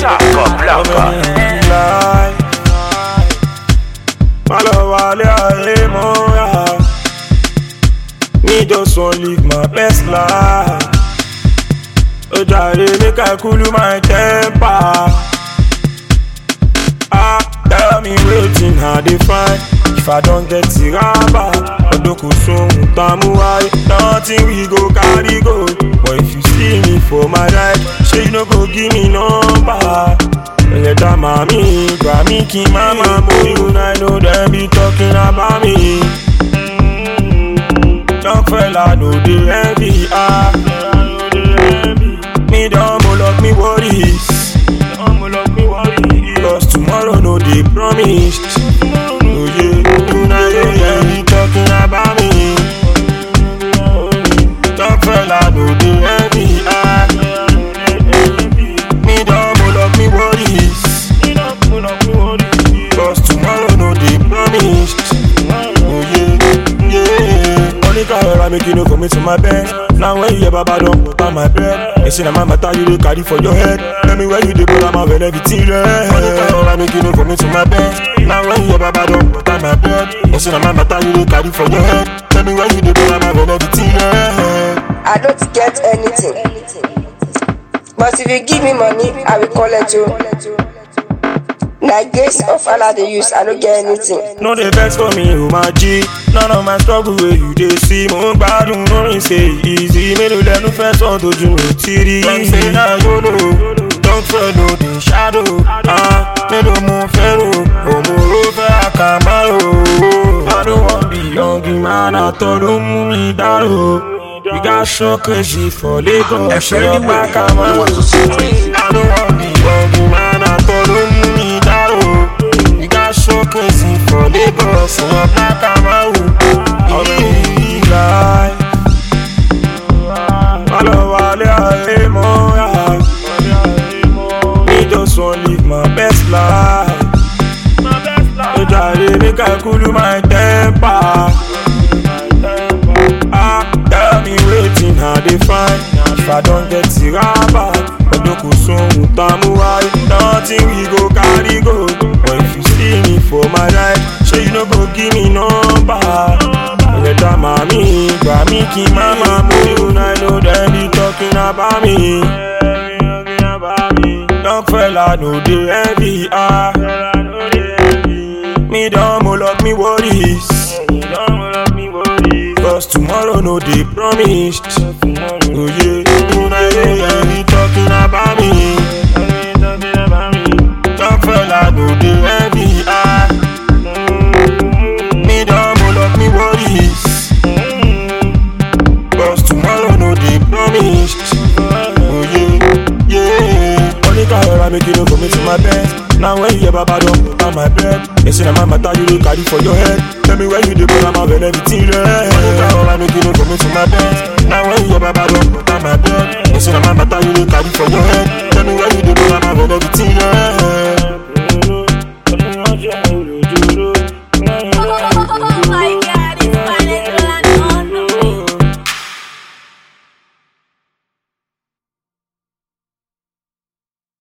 Saco Blanca. Má lọ wálé ayé mọ́ra. Me just wan live my best life. Ó jàre make I cool my temper. Ah, tell me wetin I dey find. If I don get tiraba, ọdún kò sóhun tá a mú wáyé. Nothing we go carry go. But if you see me for my ride, ṣé you no go give me number? Ẹlẹ́dàá màmí gbà mí kí n má máa mú ìhùn I know dem be talking about me. Young fella no dey envy ah. Me don moloch me worries. Cause tomorrow no dey promised. Oh yeah, una dey hear me talking about me. Young fella no dey envy ah. Me don moloch me worries. Cause tomorrow no dey promised. Oh yeah, yeah. Money can rọra make you no commit to my bed. Now when you hear baba don put on my bed. They say na my matter you dey carry for your head. Tell me where you dey go, I'm out when everything red. Money can rọra make you no commit to my bed. Now when you hear baba don put on my bed. They say na my matter you dey carry for your head. Tell me where you dey go, I'm out when everything red. I don't get anything. But if you give me money, I will collect you. Na grace of Allah dey use, I don't get anything. No dey vex for me, o ma jí. None of my struggle wey you dey see. Mo ń gbádùn lórí ṣe easy. Mélòó lẹnu fẹ́ sọ tójú mi ò tí rí. Dem say na yolo, don follow the shadow. Ah, Mélòó mo fẹ́ rò, òmùrò fẹ́ àkàmárò. I don't wan be young man, àtọ̀ ló mú mi dárò. We got so crazy for Lagos. Ṣé ọba kàmárò? I don't wan be young man, àtọ̀ ló mú mi dárò. We got so crazy for Lagos. Ṣé ọba kàmárò? Ọ̀rẹ́ yìí láì. Má lọ wálé ayé mọ́ra. Me just wan live my best life. Ó jàre make I cool my temper. Ah, tell me wetin I dey find. If I don get tiraba, ọdún kò sóhun tá a mú wáyé. Nothing we go carry go. But if you see me for my ride, ṣé you no go give me number? Ẹlẹ́dàá màmí gbà mí kí n má máa mú ìhùn I know dem be talking about me. Young fella no dey envy ah. Me don moloch me worries. Cause tomorrow no dey promised. Oh yeah, una dey hear me talking about me. Young fella no dey envy ah. Me don moloch me worries. Cause tomorrow no dey promised. Oh yeah, yeah. Money can rọra make you no commit to my bed. Now when you hear baba don put on my bed. They say na my matter you dey carry for your head. Tell me where you dey go, I'm out when everything red. Money can rọra make you no commit to my bed. Now when you hear baba don put on my bed. They say na my matter you dey carry for your head. Tell me where you dey go,